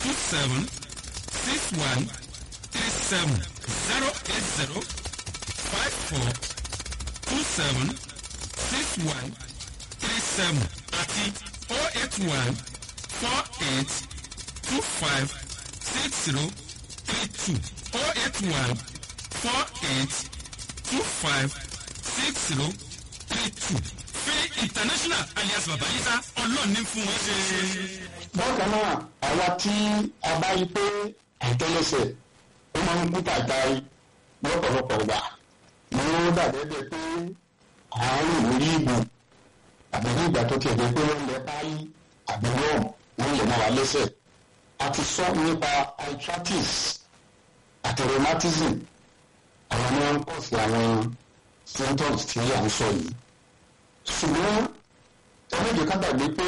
two seven six one three seven zero eight zero five four two seven six one three seven àti oh eight one four eight two five six zero three two oh eight one four eight two five six zero three two fi international alias babayisa ọlọ́run ní fún wọn ṣe. bákan náà àwa tí a bá yí pé àtẹlẹsẹ̀ ó máa ń kú tàtàrí lọ́pọ̀lọpọ̀ gbà ni ó dàbẹ́bẹ́ pé àárín lórí ìbò àbí ní ìgbà tó tiẹ̀ jẹ́ pé wọ́n lẹ páálí àbí wọ́n wọ́n lè máa wà lẹ́sẹ̀ a ti sọ nípa arthritis àti rheumatism àwọn ni wọ́n ń pọ̀ sí àwọn symptoms tí à ń sọ yìí ṣùgbọ́n ẹlẹ́dẹ̀ẹ́ ká gbàgbé pé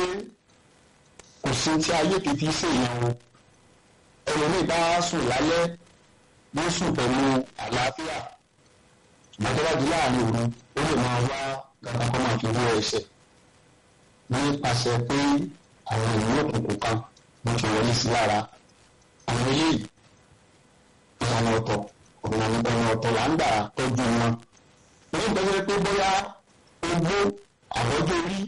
kò sí tí ayé kìí ṣe èèyàn o ẹlòmíì bá sùn lálẹ́ ló sùn pẹ̀lú àlàáfíà ìgbàjọba láàrin òru ó lè máa wá gàgà kó máa fi wọ ẹsẹ̀ nípasẹ̀ pé àwọn ìlú òkùnkùn kan ló ti wọlé sí lára àwọn eléyìí ìlànà ọ̀tọ̀ ọ̀nà ọ̀tọ̀ là ń gbà tọ́jú wọn ní ìgbésẹ̀ pé bóyá ogbó àbọ́jọ́ orí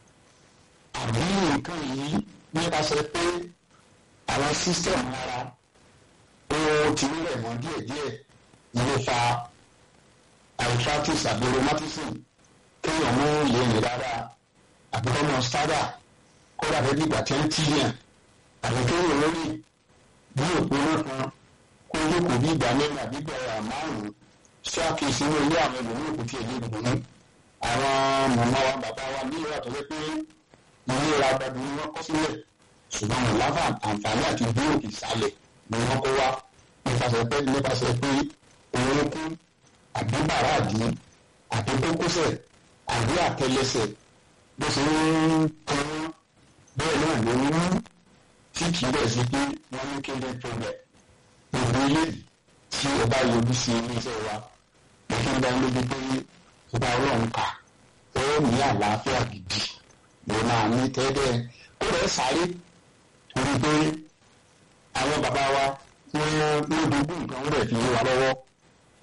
àbí nǹkan yìí nípasẹ̀ pé àwọn system ara ó ti ń rẹ̀ mọ́ díẹ̀díẹ̀ ní ló fa arthritis àbí rheumatism kéèyàn mú lè rìn rárá àbí kọ́mọ sádà kó dàbí bí ìgbà tí ń tíyàn àbí kéèyàn lórí bí òpónà kan kó yókù bí ìgbà mẹ́rin àbí ìgbà márùn-ún ṣé àkíyèsí ní ilé àwọn ẹlòmíràn kò tiẹ̀ lè dùn ní àwọn màmá wa bàbá wa ní ìwà tó yẹ pé ilé ra gbàdúrà ni wọ́n kọ́ sílẹ̀ ṣùgbọ́n wọn láfa àǹfààní àti dúró ìsàlẹ̀ ni wọ́n kó wá nípasẹ̀ pé nípasẹ̀ pé orúnkún àbí bàràdì àbí kókósẹ̀ àbí àtẹlẹsẹ̀ bó ṣe ń tán bẹ́ẹ̀ náà ló ń mú tí kì í bẹ̀ sí pé wọ́n ní kéde problem gbogbo ilé tí ẹ bá yọjú sí iléeṣẹ́ wa mo fi ń dá lójú pé ìgbà ọlọ́run kà ó ní àlàáfíà gidi ló máa ní tẹ́lẹ̀ ó rẹ̀ sáré torí pé àwọn bàbá wa wọ́n ló dogun nǹkan ó rẹ̀ fi wá lọ́wọ́